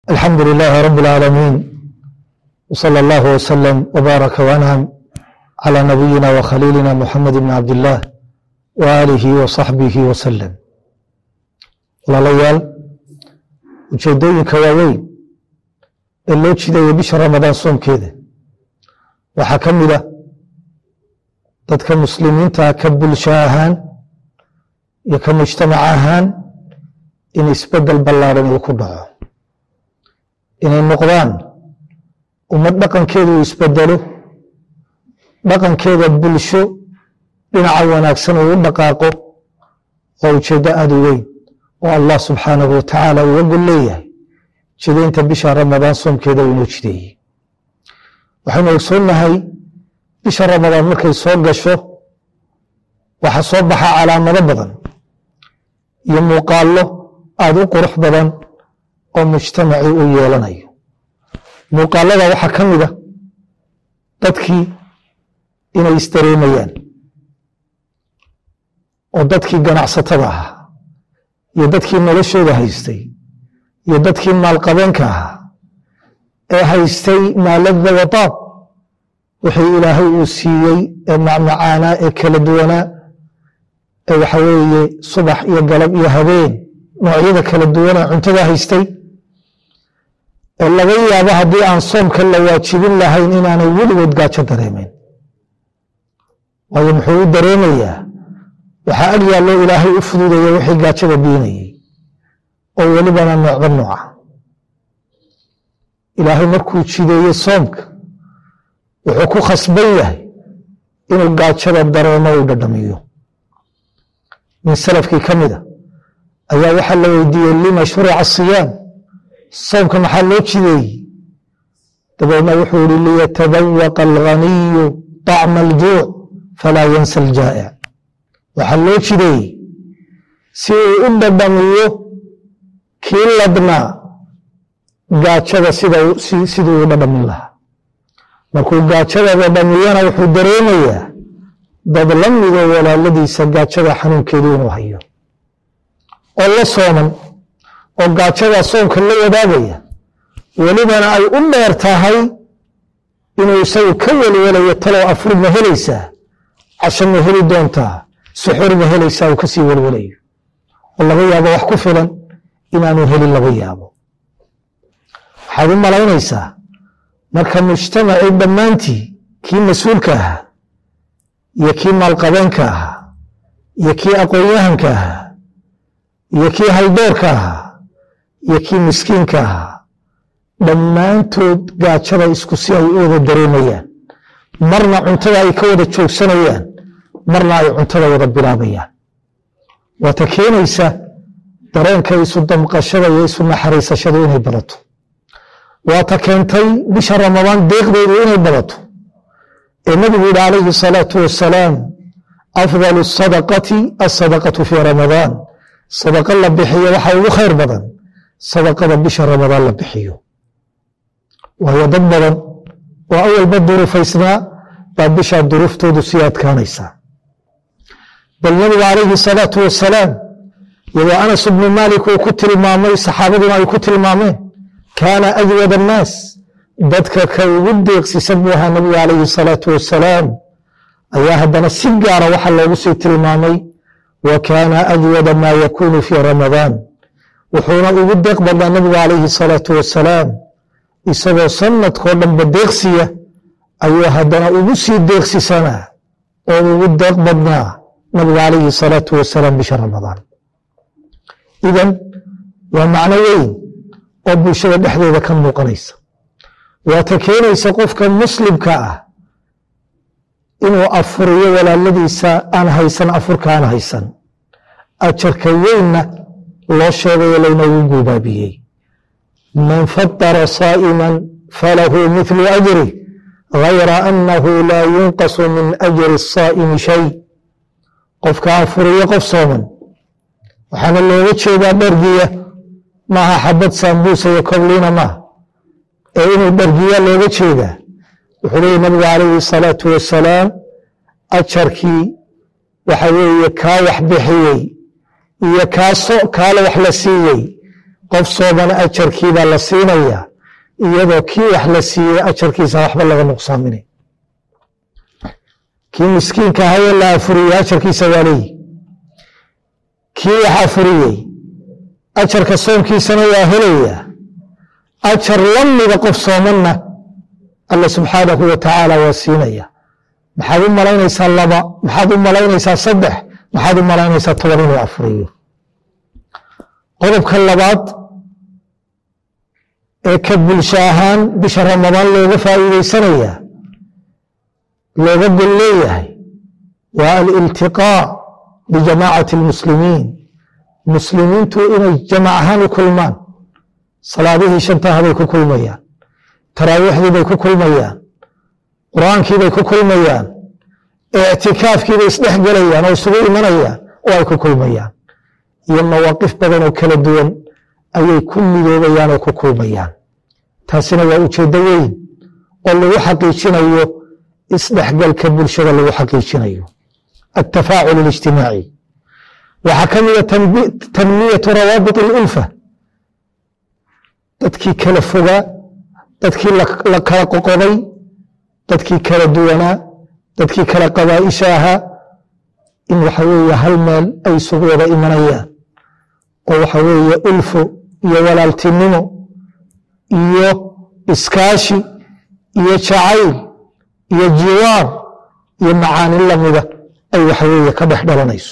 الحمد لله رب العالمين وصلى الله وسلم وبارك وأنعم على نبينا وخليلنا محمد بن عبد الله وآله وصحبه وسلم walaalayaal ujeedooyinka waaweyn ee loo jidayo bisha ramadaan soomkeeda waxaa ka mid a dadka muslimiinta ka bulsho ahaan iyo ka mujtamac ahaan in isbedel ballaaran uu ku dhaco inay noqdaan ummad dhaqankeedu uu isbedelo dhaqankeeda bulsho dhinaca wanaagsan uu u dhaqaaqo waa ujeeddo aada u weyn oo allah subxaanahu watacaala uga gol leeyahay jidaynta bisha ramadaan soomkeeda uu inoo jideeyey waxaynu ogsoonnahay bisha ramadaan markay soo gasho waxaa soo baxa calaamado badan iyo muuqaallo aada u qurux badan oo mujtamacii uu yeelanayo muuqaalada waxaa ka mid a dadkii inay isdareemayaan oo dadkii ganacsatada ahaa iyo dadkii noloshooda haystay iyo dadkii maalqabeenka ahaa ee haystay maalada wadaab wixii ilaahay uu siiyey ee macmacaanaa ee kala duwanaa ee waxa weeye subax iyo galab iyo habeen noocyada kala duwanaa cuntada haystay ee laga yaabo haddii aan soomka la waajibin lahayn inaanay weligood gaajo dareemeyn waayo muxuu u dareemayaa waxaa ag yaallo ilaahay u fududeeya wixii gaajada biinayey oo welibana noocba nooca ilaahay markuu jideeye soomka wuxuu ku khasban yahay inuu gaajada dareemo u dhadhamiyo min salafkii ka mida ayaa waxaa la weydiiyey lima shurica siyaam soomka maxaa loo jideeyey dabeedna wuxuu yihi liyatadawaqa alghaniyu طacma aljuuc falaa yansa aljaa'ic waxaa loo jideeyey si uu u dhadhamiyo kii ladnaa gaajada siduu u dhadhamin lahaa markuu gaajada dhadhamiyana wuxuu dareemayaa dad la mido walaaladiisa gaajada xanuunkeedu inuu hayo oo la sooman oo gaajada soomka la wadaagaya welibana ay u dheer tahay inuu isagu ka welwelayo talow afur ma helaysaa casho ma heli doontaa suxuur ma helaysaa uu kasii welwelayo oo laga yaabo wax ku filan inaanu helin laga yaabo waxaad u malaynaysaa marka mujtamacii dhammaantii kii mas-uulka ahaa iyo kii maalqabeenka ahaa iyo kii aqoon-yahanka ahaa iyo kii haldoorka ahaa iyo kii miskiinka ahaa dhammaantood gaajada isku si ay u wada dareemayaan marna cuntada ay ka wada joogsanayaan marna ay cuntada wada bilaabayaan waata keenaysa dareenka isu damqashada iyo isu naxariisashadu inay badato waata keentay bisha ramadaan deeqdeedu inay badato ee nabigu yihi calayhi salaatu wasalaam afdalu sadaqati asadaqatu fii ramadaan sadaqa la bixiyo waxaa ugu khayr badan sadaqada bisha ramadaan la bixiyo waayo dad badan oo awalba durufaysnaa baa bishaa duruuftoodu sii adkaanaysaa bal nabigu calayhi salaatu wasalaam iyadoo anas ibnu maalik uu ku tilmaamay saxaabaduna ay ku tilmaameen kaana ajwad annaas dadka ka ugu deeqsisan buu ahaa nabigu calayhi salaatu wasalaam ayaa haddana si gaara waxa loogu sii tilmaamay wa kaana ajwada maa yakuunu fii ramadaan wuxuuna ugu deeq badnaa nabigu calayhi salaatu wasalaam isagoo sanadkoo dhanba deeqsiya ayuu haddana ugu sii deeqsisanaa oo ugu deeq badnaa nabigu calayhi salaatu wasalaam bisha ramadaan idan waa macno weyn oo bulshada dhexdeeda ka muuqanaysa waata keenaysa qofka muslimka ah inuu afuriyo walaaladiisa aan haysan afurka aan haysan ajarka weynna loo sheegayo laynoogu guubaabiyey man fatara saa'iman falahu mithlu ajrih gayra annahu laa yunqasu min ajri asaa'imi shay qofka afuriyo qof sooman waxaana looga jeedaa dhargiya maaha xabad saambuusa iyo kobliina maaha ee inuu dhargiya looga jeedaa wuxuu leeyay nabigu calayhi salaatu wasalaam ajarkii waxa weeye kaa wax bixiyey iyo kaaso kaale wax la siiyey qof soomana ajarkiibaa la siinayaa iyadoo kii wax la siiyey ajarkiisa waxba laga nuqsaaminay kii miskiinka ahayee la afuriyey ajarkiisa waa leeyihi kii wax afuriyey ajarka soomkiisana waa helayaa ajar la mida qof soomanna alla subxaanahu wa tacaala waa siinaya maxaad u malaynaysaa laba maxaad u malaynaysaa saddex maxaad u malaynaysaa toban inuu afuriyo qodobka labaad ee ka bulsho ahaan bisha ramadaan looga faa'iideysanayaa looga gol leeyahay waa aliltiqaa bijamaacati almuslimiin muslimiintu inay jamac ahaan u kulmaan salaadihii shantahabay ku kulmayaan taraawiixdiibay ku kulmayaan qur-aankiibay ku kulmayaan ictikaafkiibay isdhex gelayaan oo isugu imanayaan oo ay ku kulmayaan iyo mawaaqif badan oo kala duwan ayay ku midoobayaan oo ku kulmayaan taasina waa ujeeddo weyn oo lagu xaqiijinayo isdhexgalka bulshada lagu xaqiijinayo altafaacul اlijtimaaci waxaa ka mida tanmiyatu rawaabit اlulfa dadkii kala fogaa dadkii la kala qoqoday dadkii kala duwanaa dadkii kala qabaa'isha ahaa in waxa weeye hal meel ay isugu wada imanayaan oo waxa weeye ulfo iyo walaaltinimo iyo iskaashi iyo jacayl iyo jiwaar iyo macaani lamida ay waxa weeye ka dhex dhalanayso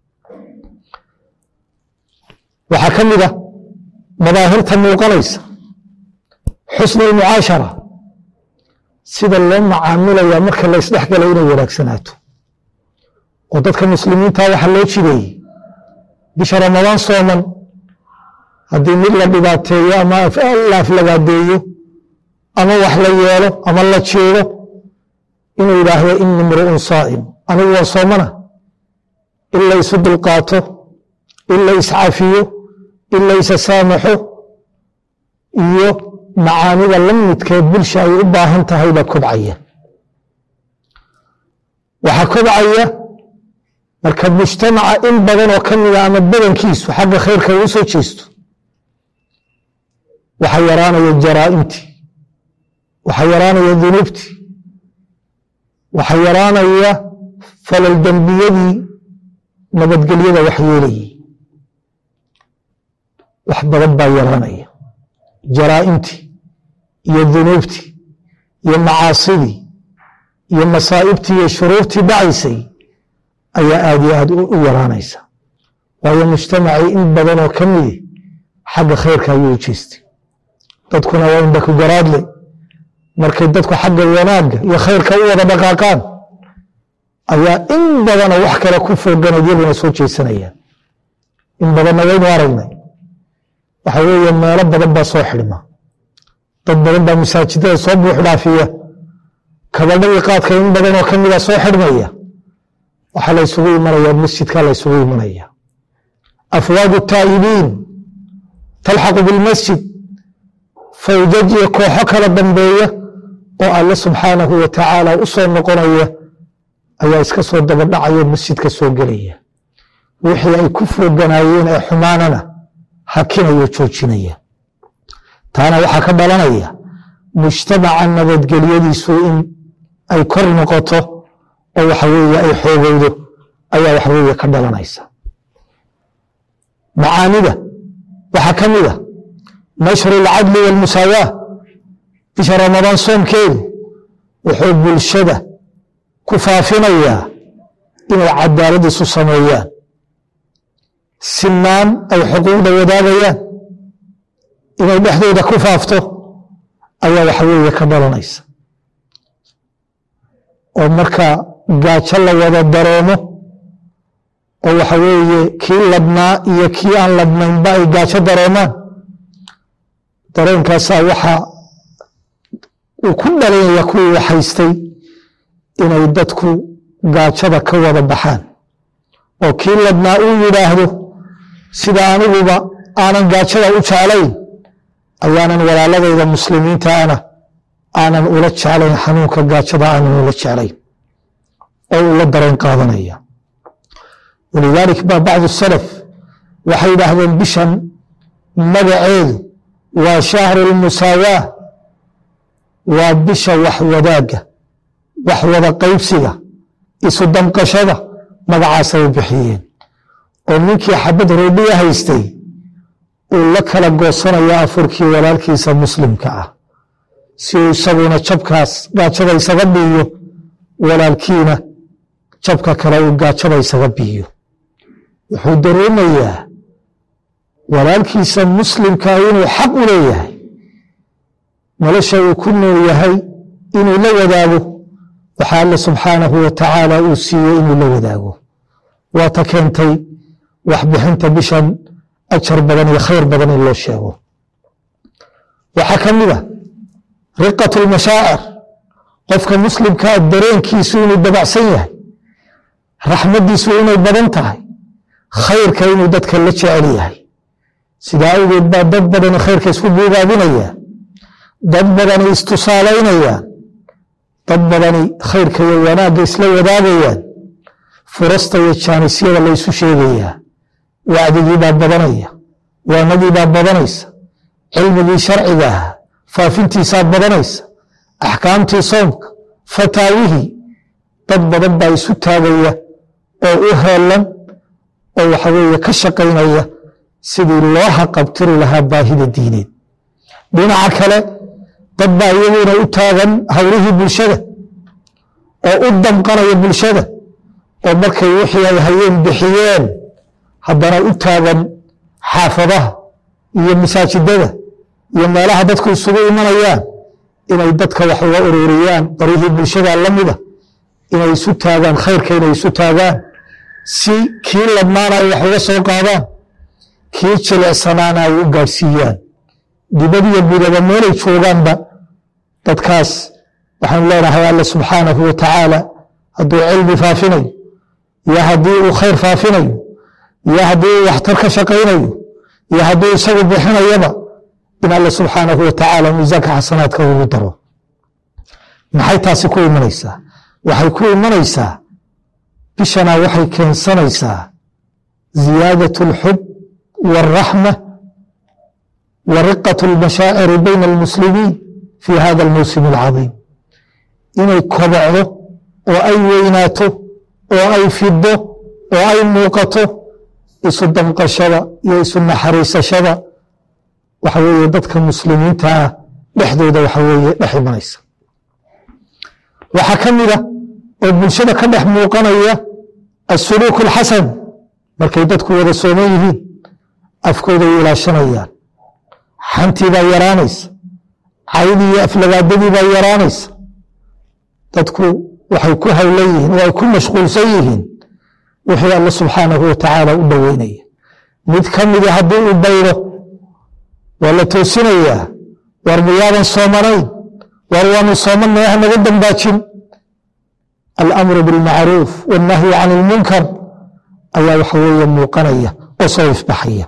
waxaa ka mid a madaahirta muuqanaysa xusnu lmucaashara sida loo macaamilaya marka la isdhexgalay inay wanaagsanaato oo dadka muslimiinta waxaa loo jideeyey bisha ramadaan sooman haddii mid la dhibaateeyo ama la aflagaadeeyo ama wax la yeelo ama la jeedo inuu yidhaahdo ini mru'un saa'im anigu waa soomana in la isu dulqaato in la iscafiyo in la isa saamaxo iyo macaanida la midkee bulsha ay u baahan tahay baa kobcaya waxaa kobcaya marka mujtamaca in badan oo ka mida ama badankiisu xagga khayrka uu soo jeesto waxaa yaraanaya jaraa'imtii waxaa yaraanaya dunuubtii waxaa yaraanaya falal dembiyadii nabadgelyada wax yeelayey wax badan baa yaraanaya jaraa'imtii iyo dunuubtii iyo macaasidii iyo masaa'ibtii iyo shuruurtii dhacaysay ayaa aad iyo aad u yaraanaysa waayo mujtamacii in badan oo ka midi xagga khayrka ayuu u jeestay dadkuna waa inba ku garaadle markay dadku xagga wanaagga iyo khayrka u wada dhaqaaqaan ayaa in badana wax kale ku fooganayd yaguna soo jeesanayaan in badanna waynu aragnay waxa weeye meelo badan baa soo xidhma dad badan baa masaajidada soo buux dhaafiya kabadhadii qaadka in badan oo ka mida soo xidhmaya waxaa la ysugu imanaya masjidka la ysugu imanaya afwaaju taa'ibiin talxaqu bilmasjid fawjaj iyo kooxo kala dambeeya oo alle subxaanahu wa tacaala u soo noqonaya ayaa iska soo dabadhacayo masjidka soo gelaya wixii ay ku fooganaayeen ee xumaanana hakinayo joojinaya taana waxaa ka dhalanaya mujtamaca nabadgelyadiisu in ay kor noqoto oo waxa weeye ay xoogowdo ayaa waxa weeye ka dhalanaysa macaanida waxaa ka mid a nashru alcadli waalmusaawaah bisha ramadaan soomkeedu wuxuu bulshada ku faafinayaa inay cadaalad isu sameeyaan sinaan ay xuquuqda wadaagayaan inay dhexdooda ku faafto ayaa waxa weeye ka dhalanaysa oo marka gaajo la wada daroomo oo waxa weeye kii ladnaa iyo kii aan ladnaynba ay gaajo daroomaan dareenkaasaa waxa uu ku dhalinaya kuwii waxhaystay inay dadku gaajada ka wada baxaan oo kii ladnaa uu yidhaahdo sida aniguba aanan gaajada u jeclayn ayaanan walaaladayda muslimiinta ana aanan ula jeclayn xanuunka gaajada aanan ula jeclayn oo uu la dareen qaadanaya walidaalik baa bacdu salaf waxay yidhaahdeen bishan magaceedu waa shahru lmusaawaa waa bisha wax wadaagga wax wada qaybsiga isu damqashada magacaasay u bixiyeen oo ninkii xabad roodhiya haystay uu la kala goosanaya afurkii walaalkiisa muslimka ah si uu isaguna jabkaas gaajada isaga biiyo walaalkiina jabka kale uu gaajada isaga biiyo wuxuu dareemayaa walaalkiisa muslimkaa inuu xaq u leeyahay nolosha uu ku nool yahay inuu la wadaago waxaa alle subxaanahu wa tacaala uu siiyey inuu la wadaago waata keentay waxbixinta bishan ajar badan iyo khayr badan in loo sheego waxaa ka mid a riqat lmashaacir qofka muslimkaa dareenkiisu inuu dabacsan yahay raxmaddiisu inay badan tahay khayrka inuu dadka la jecel yahay sidaa awgeed baa dad badani khayrka isku buugaabinaya dad badani istusaalaynayaan dad badani khayrka iyo wanaagga isla wadaagayaan furasta iyo jaanisyada laysu sheegayaa wacdigiibaa badanaya waanadiibaa badanaysa cilmigii sharciga ah faafintiisaa badanaysa axkaamtii soomka fataawihii dad badan baa isu taagaya oo u heelan oo waxaweeye ka shaqaynaya sidii loo haqabtiri lahaa baahida diineed dhinaca kale dad baa iyaguna u taagan hawlihii bulshada oo u damqanaya bulshada oo markay wixii ay hayeen bixiyeen haddana u taagan xaafadaha iyo masaajidada iyo meelaha dadku isugu imanayaan inay dadka wax uga ururiyaan barihii bulshada la mida inay isu taagaan khayrka inay isu taagaan si kii ladnaana ay wax uga soo qaadaan kii jilicsanaana ay u gaadhsiiyaan dibad iyo gudaba meelay joogaanba dadkaas waxaanu leenahay alle subxaanahu wa tacaala hadduu cilmi faafinayo iyo haddii uu khayr faafinayo iyo haddii uu waxtar ka shaqaynayo iyo hadduu isagu bixinayaba in alle subxaanahu wa tacaala miisaanka xasanaadka ugu daro maxay taasi ku imanaysaa waxay ku imanaysaa bishana waxay keensanaysaa ziyaadat alxub wاlraxma wa riqat اlmashaaciri bayna almuslimiin fi hada almawsim alcadiim inay kobocdo oo ay weynaato oo ay fido oo ay muuqato isu damqashada iyo isu naxariisashada waxa weeye dadka muslimiinta ah dhexdooda waxa weeye dhex imanaysa waxaa ka mida oo bulshada ka dhex muuqanaya asuluuk alxasan markay dadku wada sooman yihiin afkooday ilaashanayaan xantii baa yaraanaysa caydii iyo aflagaadadii baa yaraanaysa dadku waxay ku hawlan yihiin oo ay ku mashquulsan yihiin wixii alle subxaanahu wa tacaala u dhoweynaya mid ka mida haddii uu baydo waa la toosinayaa war miyaadan soomanayn war waanu soomanay ha naga dambaajin alamru bilmacruuf wannahyu can ilmunkar ayaa waxa weeye muuqanaya oo soo ifbaxaya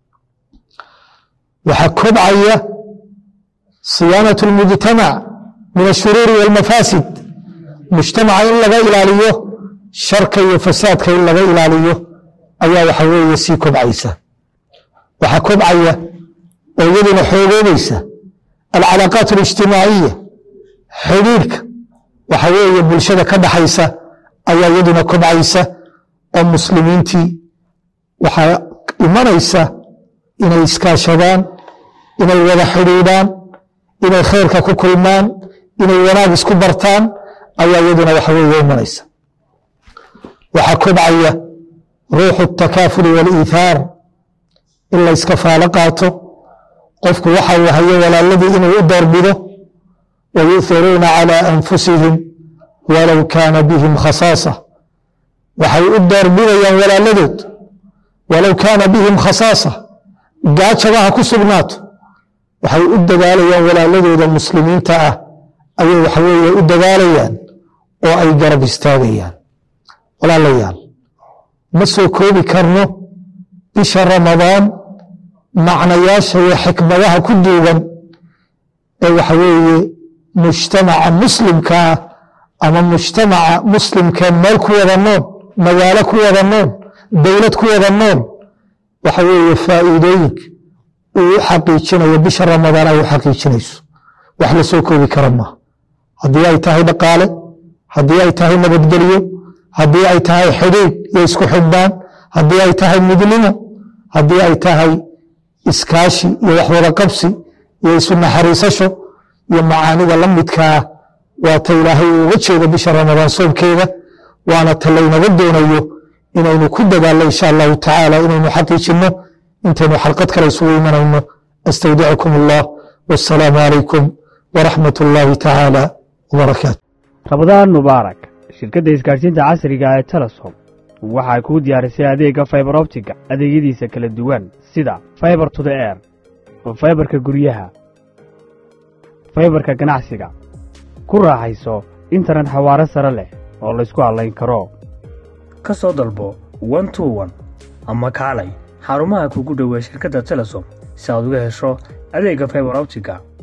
waxaa kobcaya siyaanat اlmujtamac min ashuruuri wاlmafaasid mujtamaca in laga ilaaliyo sharka iyo fasaadka in laga ilaaliyo ayaa waxa weeye sii kobcaysa waxaa kobcaya oo iyaduna xoogoobaysa alcalaaqaat اlijtimaaciya xidhiirka waxa weeye bulshada ka dhaxaysa ayaa iyaduna kobcaysa oo muslimiintii waxaa imanaysa inay iskaashadaan inay wada xidhiidhaan inay khayrka ku kulmaan inay wanaag isku bartaan ayaa iyaduna waxa weeye imanaysa waxaa kobcaya ruuxu الtakaafuli wاliithaar in la iska faalo qaato qofku waxa uu hayo walaaladii inuu u doorbido wayuhiruuna calى anfusihim walow kaana bihim khasaasa waxay u doorbidayaan walaaladood walow kaana bihim khasaasa gaajaba ha ku sugnaato waxay u dadaalayaan walaaladooda muslimiinta ah ayay waxaweeye u dadaalayaan oo ay garab istaagayaan walaalayaal ma soo koobi karno bisha ramadaan macnayaasha iyo xikmadaha ku duugan ee waxa weeye mujtamaca muslimka ah ama mujtamaca muslimkee meel ku wada nool magaalo ku wada nool dowlad ku wada nool waxa weeye faa'iidooyinka uu u xaqiijinayo bisha ramadaan ay u xaqiijinayso wax la soo koobi kara maaha haddii ay tahay dhaqaale haddii ay tahay nabadgelyo haddii ay tahay xidhiid iyo isku xidhnaan haddii ay tahay midnimo haddii ay tahay iskaashi iyo waxwada qabsi iyo isu naxariisasho iyo macaanida la midkaa waa ta ilaahay uu uga jeedo bisha ramadaan soomkeeda waana ta laynaga doonayo inaynu ku dadaalno insha allahu tacaala inaynu xaqiijinno intaynu xalqad kale isugu imanayno astawdicukum allah wasalaamu calaykum waraxmat ullaahi tacaala wabarakaatu rabadaan mubaarak shirkadda isgaadhsiinta casriga ee telesom waxay kuu diyaarisay adeegga faibar optiga adeegyadiisa kala duwan sida faibar to the air faibarka guryaha faibarka ganacsiga ku raaxayso internet xawaare sare leh oo laysku hadlayn karo ka soo dalbo one to one ama kaalay xarumaha kugu dhowa shirkadda telesom si aad uga hesho adeegga faibar optiga